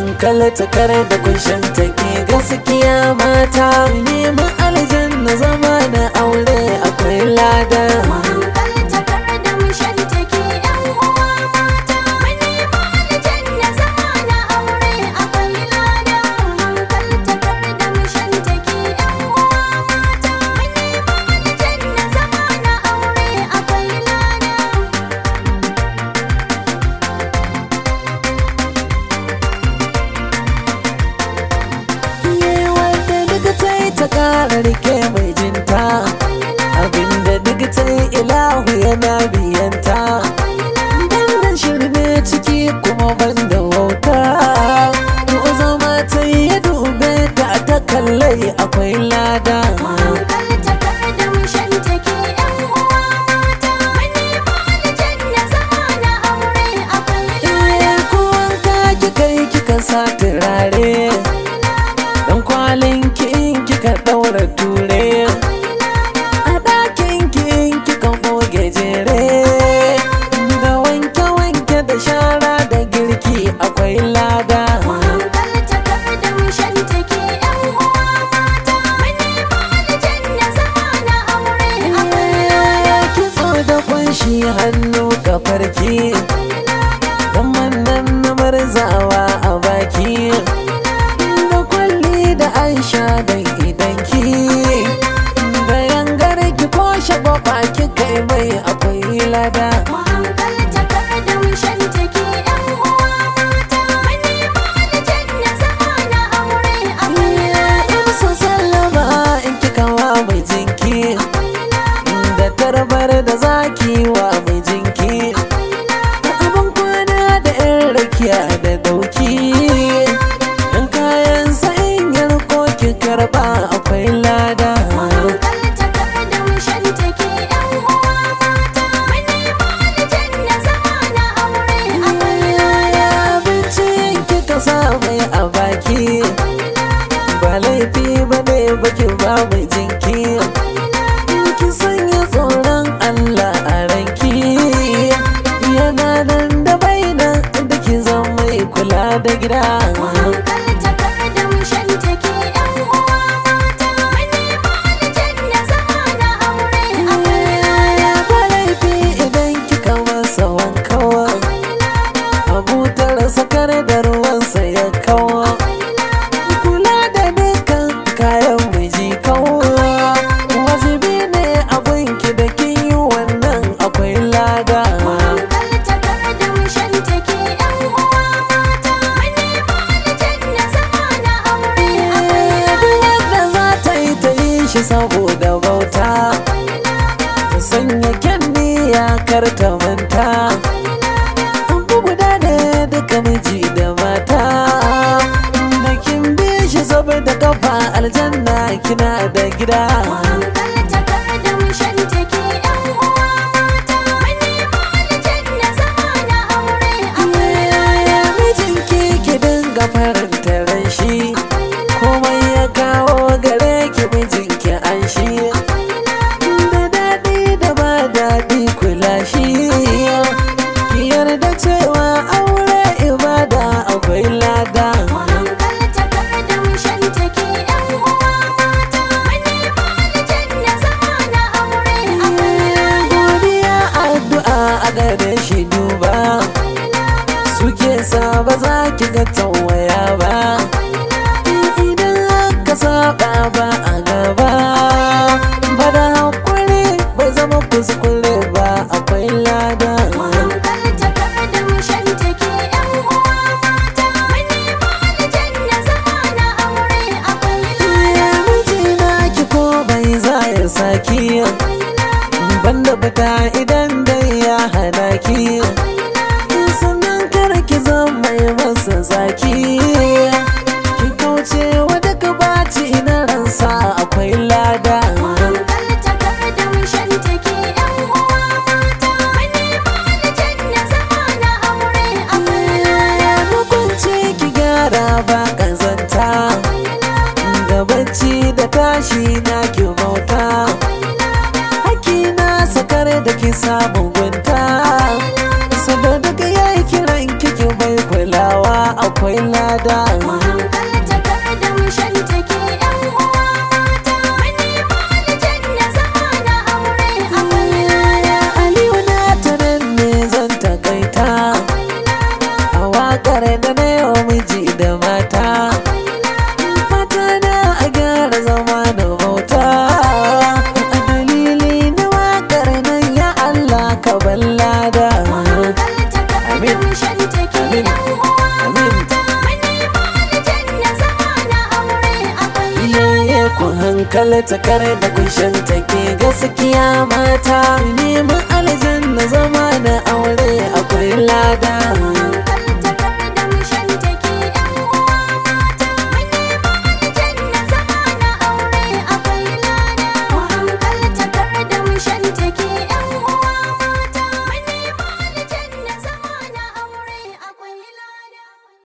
hankalta kare da kunshin take gaskiya mata neman aljanna zama na aure akwai lada Hankalta kar da mu shantake ‘yan uwa mata, mu nema aljanna zama na aure akwai lada. Hankalta kar da mu shantake ‘yan uwa mata, mu nema aljanna zama na aure akwai lada. Ye wanda duk ta yi ta kara rike mai jinta abinda duk ta yi ilahu yana biyanta Bandan shirme ciki kuma banda wauta Ko zama ta yi ya dube ta ta kallai akwai lada Hankalta kar da mu shantake ‘yan uwa mata, mu nema aljanna zama na aure akwai lada. Iye ko wanka kika yi kika sa turare Dan kwalin ki in kika daura ture A ɗakin ki in kika goge jere Da wanke-wanke da shara da girki akwai lada Hankalta kar da mu shantake ‘yan uwa mata, mu nema aljanna zama na aure akwai lada. kitso da kunshi hannu kafarki dan mannan na marzawa a baki da kwalli da aisha da idanki da yangar ki ko shagwaba ki kai mai akwai lada Hankalta kar da mu shantake ‘yan uwa mata, mu nema aljanna zama na aure akwai lada. in su sallama in kika wa mai jinki da tarbar da zaki wa mai jinki abin kwana da yan rakiya da dauki in kayan sa'in yarko ki karba akwai lada Hankalta kar da mu shantake ‘yan uwa mata, mu nema aljanna zama na aure akwai lada. abinci kika sa mai a baki ba laifi ba ne baki ba mai jinki ki sanya tsoron Allah a ranki yana nan da bainan da ki zama mai kula da gida Hankalta kar da mu shantake ‘yan uwa mata, mu nema aljanna zama na aure akwai lada. ba laifi idan kika masa wankawa abutar sakar da ruwansa ya kawo kula da dukkan kayan miji kawo wajibi ne abinki da kin yi wannan akwai lada Hankalta kar da mu shantake ‘yan uwa mata, mu nema aljanna zama na aure akwai duk wanda za ta yi ta yi shi saboda bauta ta sanya kyan niyya kar ta manta Abu guda ne duka miji da mata da kin bi shi saboda kafa aljanna kina da gida Hankalta kar da mu shantake ‘yan uwa mata, mu nema aljanna zama na aure akwai lada. mijinki ki dinga faranta ran shi komai ya kawo gare ki mijinki an shi da daɗi da ba daɗi kula shi ki yarda cewa aure ibada akwai lada Hankalta kar da mu shantake ‘yan uwa mata, mu nema aljanna zama na aure akwai lada. godiya addu'a a gare shi duba suke sa ba za ki ga tawaya ba idan aka saba ba a gaba ba da hakuri bai zama kuskure ba akwai lada Hankalta kar da mu shantake ‘yan uwa mata, mu nema aljanna zama na aure akwai lada. mijina ki ko bai za ya saki banda fita idan dai ya hana ki sannan kar ki zama mai masa zaki akwai lada Mu hankalta kar da mu shantake ƴan uwa mata Mu nemi aljanna zama na aure akwai lada aliyu na tanan ne zan takaita Akwai lada a waƙar da na yau miji da mata mata na a gyara zama da bauta a dalili na waƙar nan ya Allah ka ballada Mu hankalta kar da Amin. mu shantake Amin. ƴan uwa Amin. mata Mu nemi aljanna zama na aure akwai iyaye ku hankalta kare da kushen take gaskiya mata neman aljanna zama na aure akwai lada